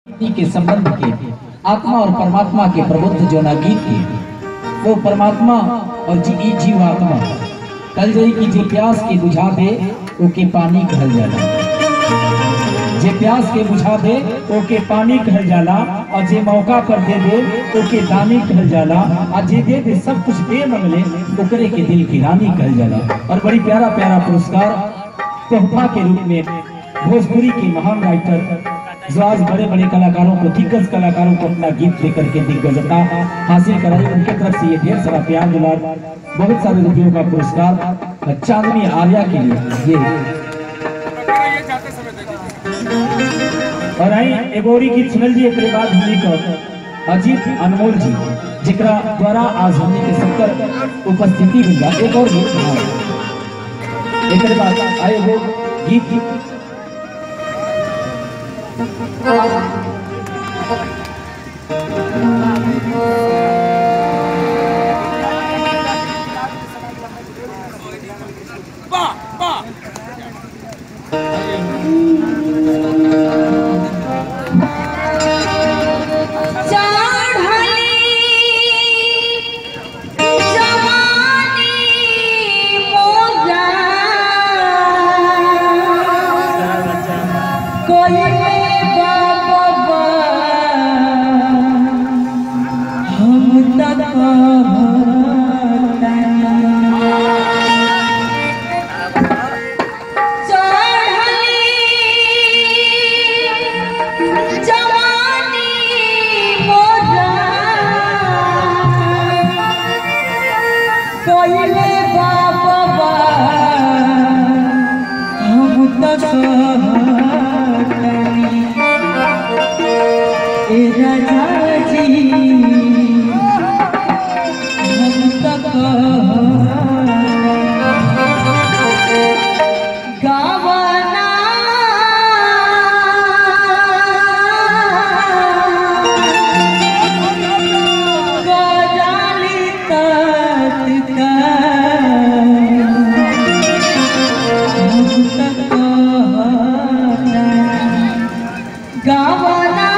व्यक्ति के संबंध के आत्मा और परमात्मा के प्रबुद्ध जो ना गीत के वो परमात्मा और जी ई जीवात्मा कल जई की जे प्यास के बुझा दे ओके पानी कहल जाला जे प्यास के बुझा दे ओके पानी कहल जाला और जे मौका पर दे दे ओके दानी कहल जाला और जे दे दे सब कुछ दे मंगले ओकरे के दिल की रानी कहल जाला और बड़ी प्यारा प्यारा पुरस्कार तोहफा के रूप में भोजपुरी के महान राइटर जो आज बड़े बड़े कलाकारों को दिग्गज कलाकारों को अपना गीत लेकर के दिग्गजता हासिल कराई उनके तरफ से ये ढेर सारा प्यार दुलार बहुत सारे रुपयों का पुरस्कार चांदनी आर्या के लिए ये और आई एगो और गीत सुनल जी एक बाद हमनी को अजीत अनमोल जी जिकरा द्वारा आज हमनी के सबकर उपस्थिति मिल बा एक और गीत हाँ। एक बाद आए वो गीत गावाला